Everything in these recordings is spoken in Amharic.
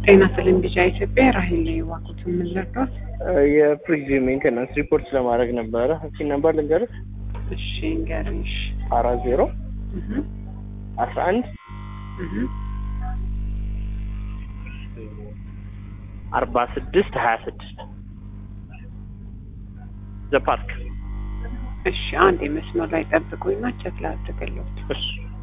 ጤና ስልን ቢጫ ኢትዮጵያ ራሄል ላይ ዋቁት የምንረዳት የፍሪጅ ሜንቴናንስ ሪፖርት ለማድረግ ነበረ። እስኪ ነበር ልንገርህ። እሺ ንገሪሽ። አራት ዜሮ እህ አስራ አንድ እህ አርባ ስድስት ሀያ ስድስት ዘ ፓርክ እሺ አንድ የመስመር ላይ ጠብቁኝና ቸክ ላድርግልዎት። እሺ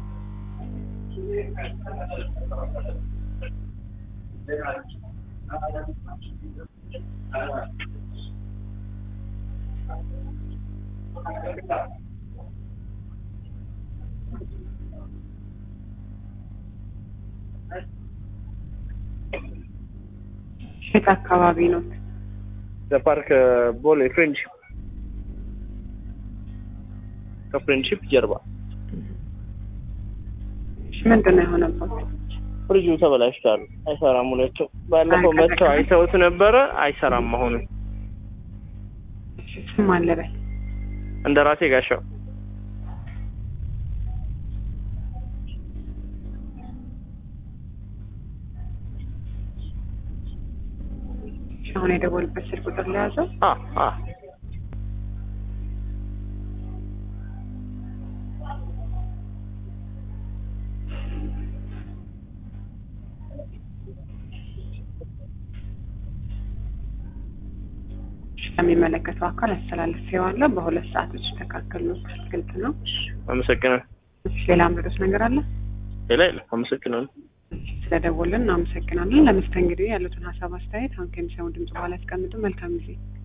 የት አካባቢ ነው? ዘ ፓርክ ቦሌ ፍሬንድሺፕ ከፍሬንድሺፕ ጀርባ እሺ ምንድን ነው የሆነበት? ፍሪጁ ተበላሽቷል። አይሰራም። ሁለቱ ባለፈው መጥተው አይተውት ነበረ። አይሰራም። አሁንም እሺ ስም አለበል እንደ ራሴ ጋሻው እሺ አሁን የደወልበት ስልክ ቁጥር ለያዘው አ አ እሺ ለሚመለከተው አካል አስተላልፌዋለሁ። በሁለት ሰዓቶች ይስተካከል ነው። ግልጽ ነው። አመሰግናለሁ። እሺ ሌላ ምርዶስ ነገር አለ? ሌላ የለም። አመሰግናለሁ። ስለደወልን እናመሰግናለን። ለመስተንግዶ ያሉትን ሀሳብ አስተያየት አሁን ከሚሰሙ ድምጽ በኋላ ያስቀምጡ። መልካም ጊዜ